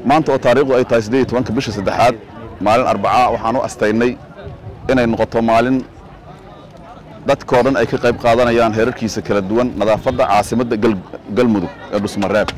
maanta oo taariikhdu ay tahay siddeed iyo tobanka bisha saddexaad maalin arbacaa waxaan u astaynay inay noqoto maalin dadkoo dhan ay ka qayb qaadanayaan heerarkiisa kala duwan nadaafadda caasimadda galmudug ee dhusmareeb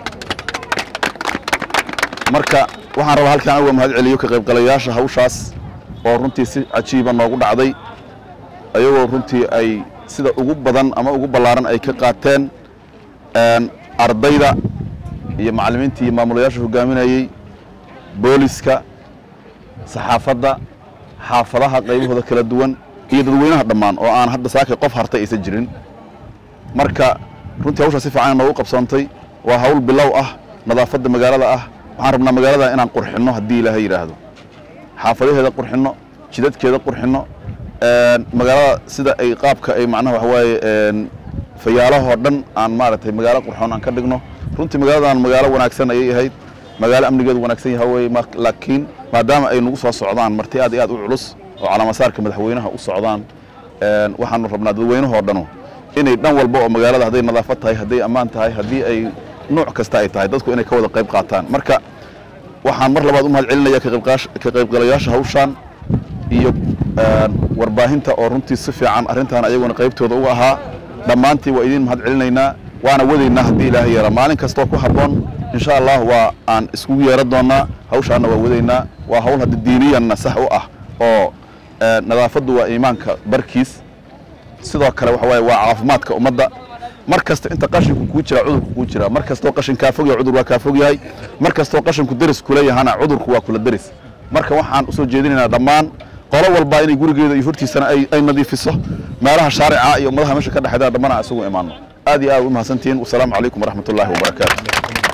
marka waxaan rabaa halkaan uga mahad celiyo ka qaybgalayaasha hawshaas oo runtii si cajiiba noogu dhacday ayagoo runtii ay sida ugu badan ama ugu ballaaran ay ka qaateen ardayda iyo macallimiintii iyo maamulayaasha hogaaminayey booliska saxaafadda xaafadaha qaybahooda kala duwan iyo dadweynaha dhammaan oo aan hadda saakay qof hartay aysan jirin marka runtii hawshaa si fiican noogu qabsoontay waa hawl bilow ah nadaafadda magaalada ah waxaan rabnaa magaalada inaan qurxinno haddii ilaahay yidhaahdo xaafadaheeda qurxinno jidadkeeda qurxinno magaalada sida ay qaabka ay macnaha waxa waaye fayaalahoo dhan aan maaragtay magaalo qurxoon aan ka dhigno runtii magaaladan magaalo wanaagsan ayay ahayd magaalo amnigeedu wanaagsan yaha weye laakiin maadaama ay nagu soo socdaan marti aad iyo aad u culus oo calaamasaarka madaxweynaha u socdaan waxaanu rabnaa dadweynahoo dhanu inay dhan walba oo magaalada hadday nadaafad tahay hadday ammaan tahay haddii ay nuuc kasta ay tahay dadku inay ka wada qayb qaataan marka waxaan mar labaad u mahad celinaya ka qaybgalayaasha hawshaan iyo warbaahinta oo runtii si fiican arrintan ayaguna qaybtooda uga ahaa dhammaantii waa idiin mahad celinaynaa waana wadaynaa haddii ilaahay yeera maalin kastoo ku habboon insha allah waa aan iskugu yeera doonnaa hawshaanna waa wadaynaa waa hawl hadda diiniyanna sax u ah oo nadaafaddu waa iimaanka barkiis sidoo kale waxa waaye waa caafimaadka ummadda mar kasta inta qashinku kuu jira cudurku kuu jira mar kastoo qashin kaa fog yahay cudur waa kaa fog yahay mar kastoo qashinku deris kula yahana cudurku waa kula deris marka waxaan usoo jeedinaynaa dhammaan qolo walba inay gurigeeda iyo hortiisana ay nadiifiso meelaha shaarica iyo ummadaha meesha ka dhexeeda dhammaan aan isugu imaano aad iyo aad u mahadsantihiin wasalaamu calaykum waraxmat ullaahi wabarakaatu